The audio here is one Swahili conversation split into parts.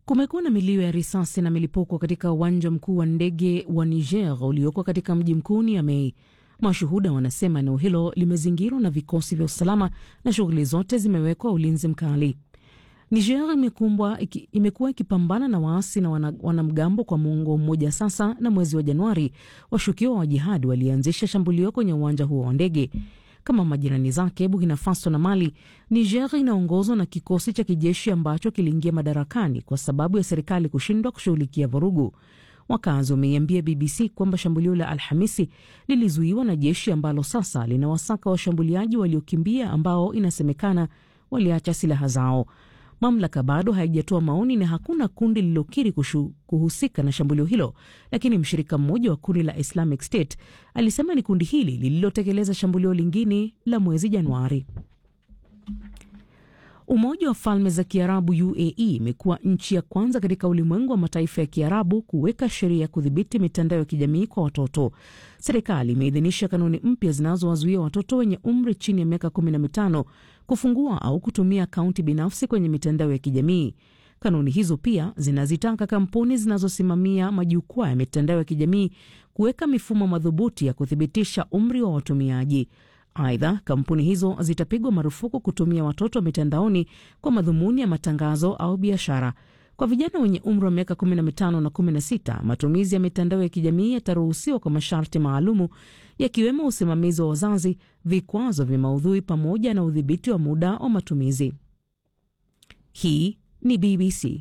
Kumekuwa na milio ya risasi na milipuko katika uwanja mkuu wa ndege wa Niger ulioko katika mji mkuu Niamey. Mashuhuda wanasema eneo hilo limezingirwa na vikosi vya usalama na shughuli zote zimewekwa ulinzi mkali. Niger imekumbwa iki, imekuwa ikipambana na waasi na wana, wanamgambo kwa muongo mmoja sasa, na mwezi wa Januari washukiwa wa jihadi walianzisha shambulio kwenye uwanja huo wa ndege. Kama majirani zake Burkina Faso na Mali, Niger inaongozwa na kikosi cha kijeshi ambacho kiliingia madarakani kwa sababu ya serikali kushindwa kushughulikia vurugu. Wakazi wameiambia BBC kwamba shambulio la Alhamisi lilizuiwa na jeshi ambalo sasa linawasaka washambuliaji waliokimbia ambao inasemekana waliacha silaha zao. Mamlaka bado haijatoa maoni na hakuna kundi lililokiri kuhusika na shambulio hilo, lakini mshirika mmoja wa kundi la Islamic State alisema ni kundi hili lililotekeleza shambulio lingine la mwezi Januari. Umoja wa Falme za Kiarabu UAE imekuwa nchi ya kwanza katika ulimwengu wa mataifa ya Kiarabu kuweka sheria ya kudhibiti mitandao ya kijamii kwa watoto. Serikali imeidhinisha kanuni mpya zinazowazuia watoto wenye umri chini ya miaka 15 kufungua au kutumia akaunti binafsi kwenye mitandao ya kijamii. Kanuni hizo pia zinazitaka kampuni zinazosimamia majukwaa ya mitandao ya kijamii kuweka mifumo madhubuti ya kuthibitisha umri wa watumiaji. Aidha, kampuni hizo zitapigwa marufuku kutumia watoto mitandaoni kwa madhumuni ya matangazo au biashara. Kwa vijana wenye umri wa miaka 15 na 16, matumizi ya mitandao ya kijamii yataruhusiwa kwa masharti maalumu, yakiwemo usimamizi wa wazazi, vikwazo vya maudhui, pamoja na udhibiti wa muda wa matumizi. Hii ni BBC.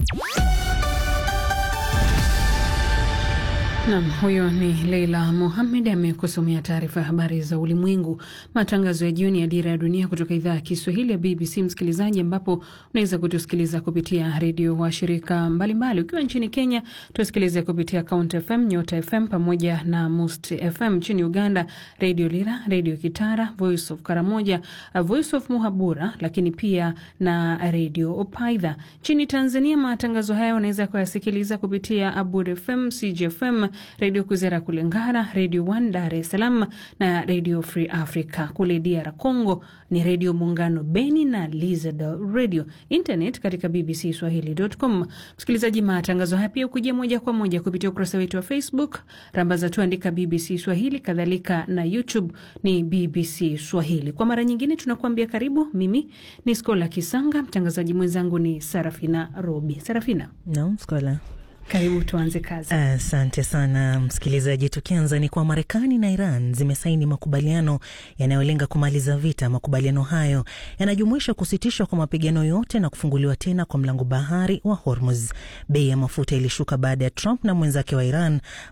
Nam, huyo ni Leila Mohamed amekusomea taarifa ya habari za ulimwengu. Matangazo ya jioni ya Dira ya Dunia kutoka idhaa ya Kiswahili ya BBC, msikilizaji, ambapo unaweza kutusikiliza kupitia redio wa shirika mbalimbali. Ukiwa nchini Kenya tusikilize kupitia Count FM, Nyota FM pamoja na Must FM. Nchini Uganda, Redio Lira, Redio Kitara, Voice of Karamoja, Voice of Muhabura, lakini pia na Redio Opaidha. Nchini Tanzania, matangazo haya unaweza kuyasikiliza kupitia Abud FM, CGFM, Redio Kuzera kule Ngara, Redio One Dar es Salaam na Redio Free Africa. Kule DR Congo ni Redio Muungano Beni na Lizard Radio. Internet katika BBC Swahili.com. Msikilizaji, matangazo haya pia ukujia moja kwa moja kupitia ukurasa wetu wa Facebook, rambaza tu andika BBC Swahili, kadhalika na YouTube ni BBC Swahili. Kwa mara nyingine tunakuambia karibu. Mimi ni Skola Kisanga, mtangazaji mwenzangu ni Sarafina Robi. Sarafina. Naam, Skola. Karibu tuanze kazi. Asante sana msikilizaji. Tukianza ni kwa Marekani na Iran zimesaini makubaliano yanayolenga kumaliza vita. Makubaliano hayo yanajumuisha kusitishwa kwa mapigano yote na kufunguliwa tena kwa mlango bahari wa Hormuz. Bei ya mafuta ilishuka baada ya Trump na mwenzake wa Iran